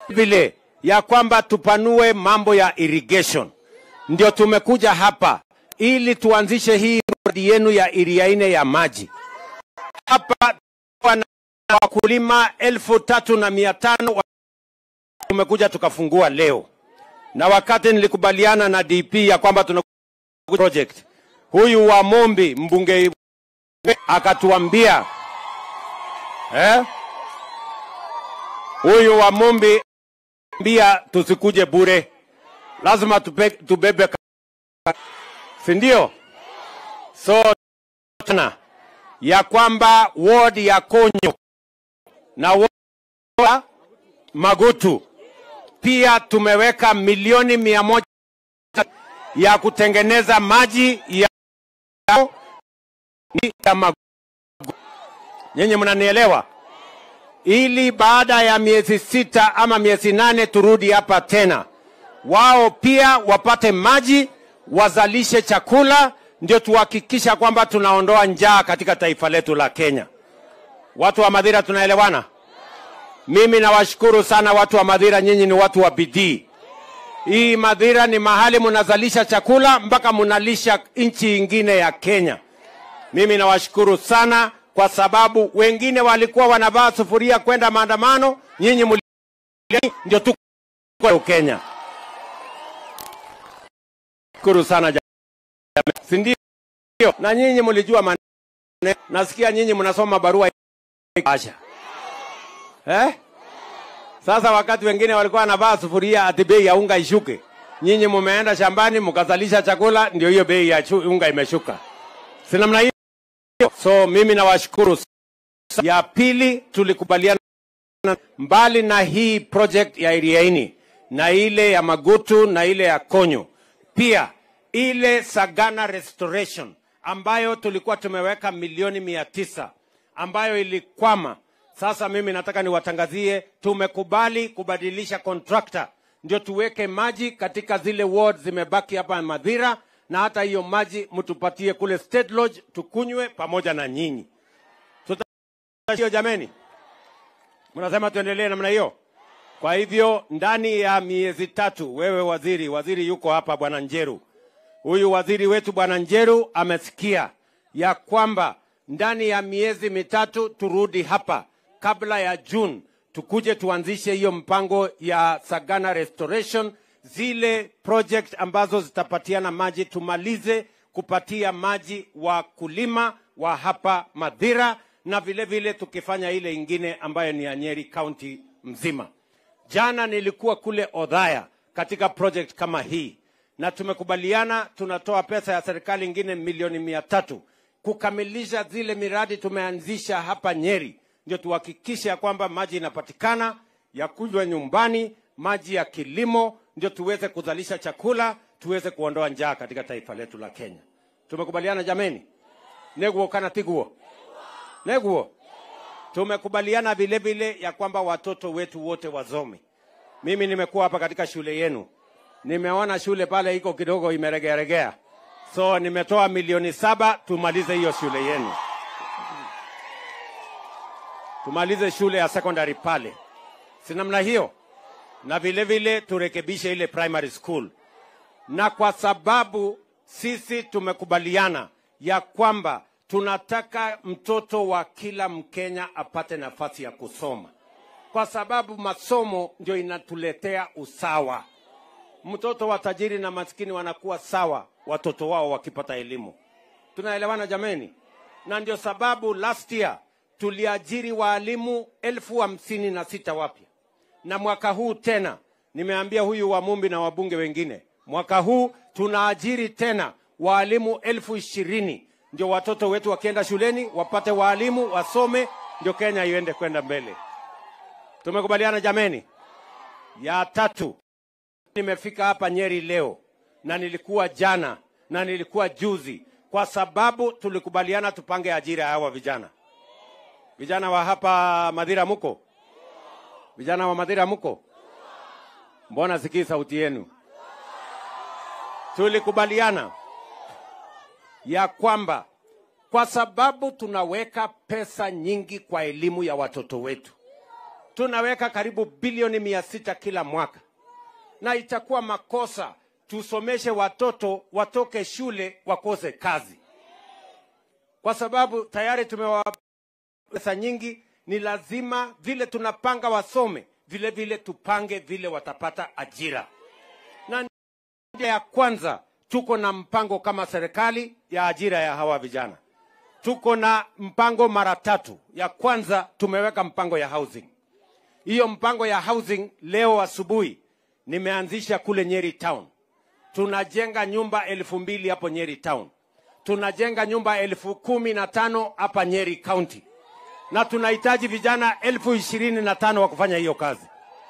vile ya kwamba tupanue mambo ya irrigation. Ndio tumekuja hapa ili tuanzishe hii mradi yenu ya iriaine ya maji hapa wana wakulima elfu tatu na mia tano wa- tumekuja tukafungua leo, na wakati nilikubaliana na DP ya kwamba tuna project, huyu wa Mombi mbunge akatuambia eh, huyu wa Mombi mbia tusikuje bure, lazima tupe, tubebe ka- si ndio? So tena ya kwamba ward ya Konyo na ward ya Magutu pia tumeweka milioni mia moja ya kutengeneza maji ya ya Magutu. Nyinyi mnanielewa? Ili baada ya miezi sita ama miezi nane turudi hapa tena, wao pia wapate maji, wazalishe chakula, ndio tuhakikisha kwamba tunaondoa njaa katika taifa letu la Kenya. Watu wa Madhira, tunaelewana? Mimi nawashukuru sana watu wa Madhira, nyinyi ni watu wa bidii. Hii Madhira ni mahali mnazalisha chakula mpaka mnalisha nchi ingine ya Kenya. Mimi nawashukuru sana kwa sababu wengine walikuwa wanavaa sufuria kwenda maandamano, nyinyi muli ndio tu kwa Kenya. Shukuru sana jamani, si ndio? Na nyinyi mlijua maneno, nasikia nyinyi mnasoma barua Asha. Eh? Sasa wakati wengine walikuwa wanavaa sufuria ati bei ya unga ishuke, nyinyi mumeenda shambani mkazalisha chakula, ndio hiyo bei ya chu- unga imeshuka. Si namna hiyo? So mimi nawashukuru. Ya pili tulikubaliana mbali na hii project ya Iriaini na ile ya Magutu na ile ya Konyo, pia ile Sagana Restoration ambayo tulikuwa tumeweka milioni mia tisa ambayo ilikwama. Sasa mimi nataka niwatangazie, tumekubali kubadilisha contractor ndio tuweke maji katika zile ward zimebaki hapa Madhira, na hata hiyo maji mtupatie kule State Lodge tukunywe pamoja na nyinyi. Tuta hiyo jameni, mnasema tuendelee namna hiyo? Kwa hivyo ndani ya miezi tatu, wewe waziri, waziri yuko hapa, bwana Njeru, huyu waziri wetu bwana Njeru amesikia ya kwamba ndani ya miezi mitatu turudi hapa kabla ya June, tukuje tuanzishe hiyo mpango ya Sagana Restoration, zile project ambazo zitapatiana maji, tumalize kupatia maji wakulima wa hapa Madhira, na vile vile tukifanya ile ingine ambayo ni ya Nyeri County mzima. Jana nilikuwa kule Odhaya katika project kama hii, na tumekubaliana tunatoa pesa ya serikali ingine milioni mia tatu kukamilisha zile miradi tumeanzisha hapa Nyeri, ndio tuhakikishe ya kwamba maji inapatikana ya kunywa nyumbani, maji ya kilimo, ndio tuweze kuzalisha chakula, tuweze kuondoa njaa katika taifa letu la Kenya. Tumekubaliana jameni? Neguo kana tiguo neguo tumekubaliana vile vile ya kwamba watoto wetu wote wasome. Mimi nimekuwa hapa katika shule yenu, nimeona shule pale iko kidogo imeregearegea, so nimetoa milioni saba tumalize hiyo shule yenu, tumalize shule ya secondary pale, si namna hiyo, na vile vile turekebishe ile primary school, na kwa sababu sisi tumekubaliana ya kwamba tunataka mtoto wa kila Mkenya apate nafasi ya kusoma, kwa sababu masomo ndio inatuletea usawa. Mtoto wa tajiri na maskini wanakuwa sawa, watoto wao wakipata elimu. Tunaelewana jameni? Na ndio sababu last year tuliajiri waalimu elfu hamsini na sita wapya, na mwaka huu tena nimeambia huyu wa Mumbi na wabunge wengine, mwaka huu tunaajiri tena waalimu elfu ishirini ndio watoto wetu wakienda shuleni wapate waalimu wasome, ndio Kenya iende kwenda mbele. Tumekubaliana jameni? Ya tatu, nimefika hapa Nyeri leo na nilikuwa jana na nilikuwa juzi, kwa sababu tulikubaliana tupange ajira ya hawa vijana. Vijana wa hapa Madhira muko? Vijana wa Madhira muko? Mbona sikii sauti yenu? Tulikubaliana ya kwamba kwa sababu tunaweka pesa nyingi kwa elimu ya watoto wetu, tunaweka karibu bilioni mia sita kila mwaka, na itakuwa makosa tusomeshe watoto watoke shule wakose kazi, kwa sababu tayari tumewapa pesa nyingi. Ni lazima vile tunapanga wasome, vile vile tupange vile watapata ajira. Na njia ya kwanza, tuko na mpango kama serikali ya ajira ya hawa vijana tuko na mpango mara tatu. Ya kwanza tumeweka mpango ya housing. Hiyo mpango ya housing leo asubuhi nimeanzisha kule Nyeri town. Tunajenga nyumba elfu mbili hapo Nyeri town, tunajenga nyumba elfu kumi na tano hapa Nyeri county, na tunahitaji vijana elfu ishirini na tano wa kufanya hiyo kazi.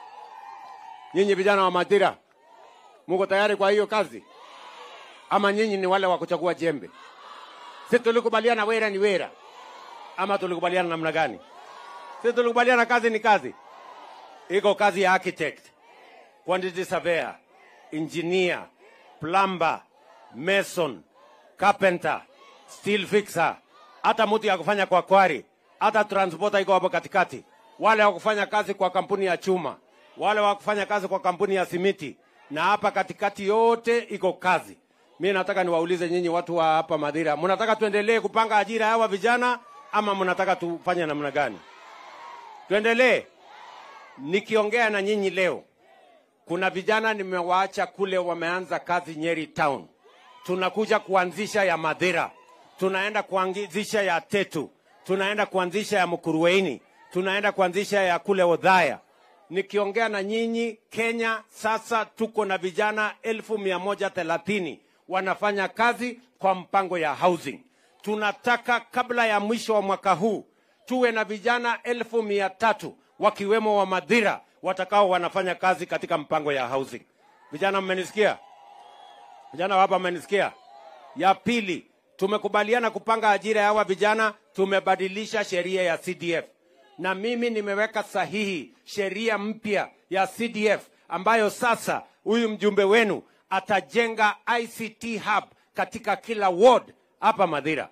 Nyinyi vijana wa Madira, muko tayari kwa hiyo kazi ama nyinyi ni wale wa kuchagua jembe? Si tulikubaliana wera ni wera, ama tulikubaliana namna gani? Si tulikubaliana kazi ni kazi. Iko kazi ya architect, quantity surveyor, engineer, plumber, mason, carpenter, steel fixer, hata mtu ya kufanya kwa kwari, hata transporter iko hapo katikati, wale wa kufanya kazi kwa kampuni ya chuma, wale wa kufanya kazi kwa kampuni ya simiti, na hapa katikati yote iko kazi. Mi nataka niwaulize nyinyi watu wa hapa Madhira, mnataka tuendelee kupanga ajira hawa vijana ama mnataka tufanye namna gani? Tuendelee. Nikiongea na nyinyi leo, kuna vijana nimewaacha kule, wameanza kazi Nyeri town. Tunakuja kuanzisha ya Madhira, tunaenda kuanzisha ya Tetu, tunaenda kuanzisha ya Mkuruweini, tunaenda kuanzisha ya kule Odhaya. Nikiongea na nyinyi, Kenya sasa tuko na vijana elfu mia moja thelathini wanafanya kazi kwa mpango ya housing. Tunataka kabla ya mwisho wa mwaka huu tuwe na vijana elfu mia tatu wakiwemo wa Madhira watakao wanafanya kazi katika mpango ya housing. Vijana mmenisikia? Vijana wa hapa mmenisikia? Ya pili, tumekubaliana kupanga ajira ya hawa vijana, tumebadilisha sheria ya CDF na mimi nimeweka sahihi sheria mpya ya CDF ambayo sasa huyu mjumbe wenu atajenga ICT hub katika kila ward hapa Madhira,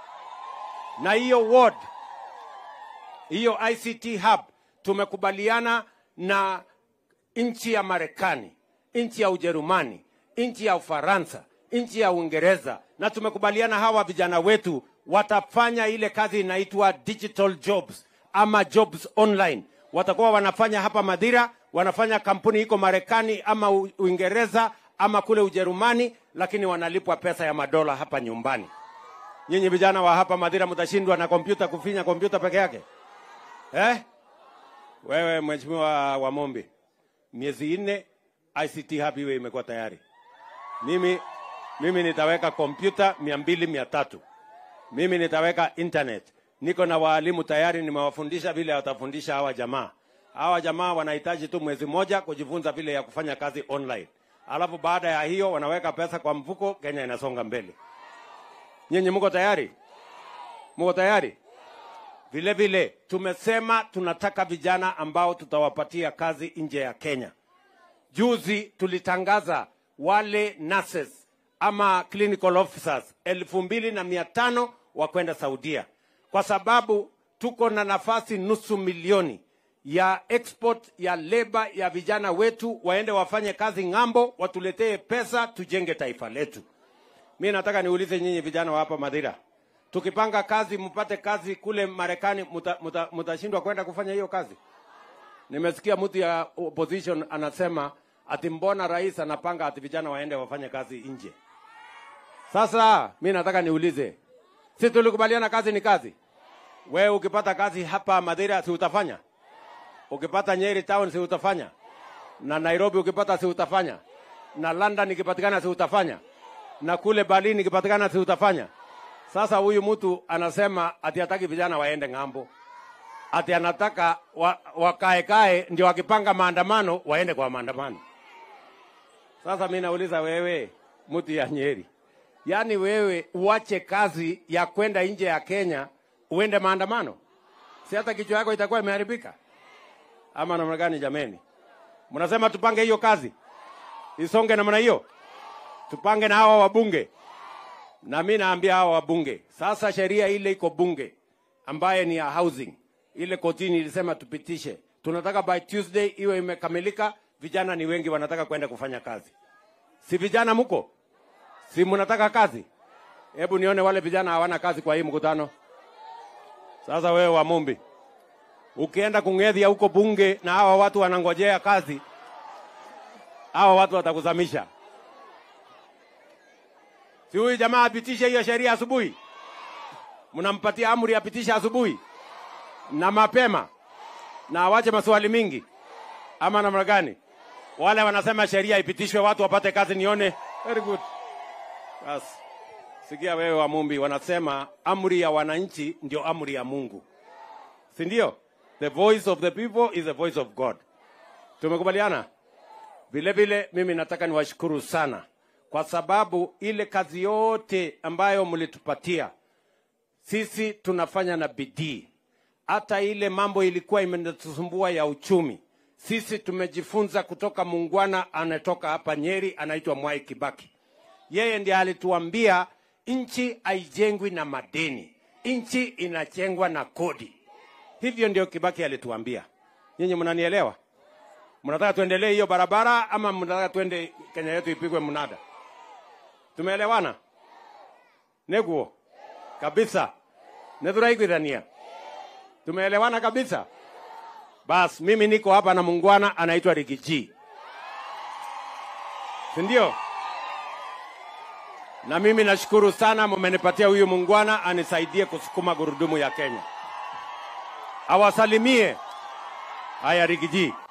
na hiyo ward hiyo ICT hub tumekubaliana na nchi ya Marekani, nchi ya Ujerumani, nchi ya Ufaransa, nchi ya Uingereza, na tumekubaliana hawa vijana wetu watafanya ile kazi inaitwa digital jobs ama jobs online. Watakuwa wanafanya hapa Madhira, wanafanya kampuni iko Marekani ama Uingereza ama kule Ujerumani, lakini wanalipwa pesa ya madola hapa nyumbani. Nyinyi vijana wa hapa Madhira mtashindwa na kompyuta kufinya kompyuta peke yake eh? Wewe mheshimiwa wa Mombi, miezi nne ICT hub iwe imekuwa tayari. Mimi, mimi nitaweka kompyuta mia mbili mia tatu mimi nitaweka internet. Niko na waalimu tayari, nimewafundisha vile watafundisha hawa jamaa. Hawa jamaa wanahitaji tu mwezi moja kujifunza vile ya kufanya kazi online, alafu baada ya hiyo wanaweka pesa kwa mfuko, Kenya inasonga mbele. Nyinyi mko tayari? Mko tayari? Vile vile tumesema tunataka vijana ambao tutawapatia kazi nje ya Kenya. Juzi tulitangaza wale nurses ama clinical officers elfu mbili na mia tano wa kwenda Saudia, kwa sababu tuko na nafasi nusu milioni ya export ya leba ya vijana wetu waende wafanye kazi ng'ambo, watuletee pesa, tujenge taifa letu. Mi nataka niulize nyinyi vijana wa hapa Madhira, tukipanga kazi mpate kazi kule Marekani, mutashindwa muta, muta kwenda kufanya hiyo kazi? Nimesikia mtu ya opposition anasema ati mbona rais anapanga ati vijana waende wafanye kazi nje. Sasa mi nataka niulize, si tulikubaliana kazi ni kazi? Wewe ukipata kazi hapa Madhira si utafanya? Ukipata Nyeri town si utafanya? Na Nairobi ukipata si utafanya? Na London ikipatikana si utafanya? Na kule Berlin ikipatikana si utafanya? Sasa huyu mtu anasema ati hataki vijana waende ng'ambo, ati anataka wa, wakae kae ndio wakipanga maandamano waende kwa maandamano. Sasa mi nauliza wewe, mtu ya Nyeri, yaani wewe uache kazi ya kwenda nje ya Kenya uende maandamano? Si hata kichwa yako itakuwa imeharibika ama namna gani? Jameni, mnasema tupange hiyo kazi isonge namna hiyo, tupange na hawa wabunge na mi naambia hawa wabunge sasa, sheria ile iko bunge ambaye ni ya housing, ile kotini ilisema tupitishe, tunataka by Tuesday iwe imekamilika. Vijana ni wengi wanataka kwenda kufanya kazi, si vijana mko? Si mnataka kazi? Hebu nione wale vijana hawana kazi kwa hii mkutano. Sasa wewe wa Mumbi, ukienda kung'edhia huko bunge na hawa watu wanangojea kazi, hawa watu watakuzamisha. Si huyu jamaa apitishe hiyo sheria asubuhi, mnampatia amri apitishe asubuhi na mapema, na awache maswali mingi, ama namna gani? Wale wanasema sheria ipitishwe, watu wapate kazi. Nione very good. Basi sikia wewe wa Mumbi, wanasema amri ya wananchi ndio amri ya Mungu, si ndio? The voice of the people is the voice of God. Tumekubaliana? Vile vile mimi nataka niwashukuru sana kwa sababu ile kazi yote ambayo mlitupatia sisi tunafanya na bidii. Hata ile mambo ilikuwa imetusumbua ya uchumi, sisi tumejifunza kutoka muungwana anatoka hapa Nyeri, anaitwa Mwai Kibaki. Yeye ndiye alituambia nchi haijengwi na madeni, nchi inajengwa na kodi. Hivyo ndio Kibaki alituambia. Nyinyi mnanielewa? Mnataka tuendelee hiyo barabara ama mnataka tuende Kenya yetu ipigwe mnada? Tumeelewana? Neguo kabisa, nethuraiguithania. Tumeelewana kabisa. Bas, mimi niko hapa na muungwana anaitwa Rigiji, si ndio? Na mimi nashukuru sana, mumenipatia huyu muungwana anisaidie kusukuma gurudumu ya Kenya. Awasalimie. Haya, Rigiji.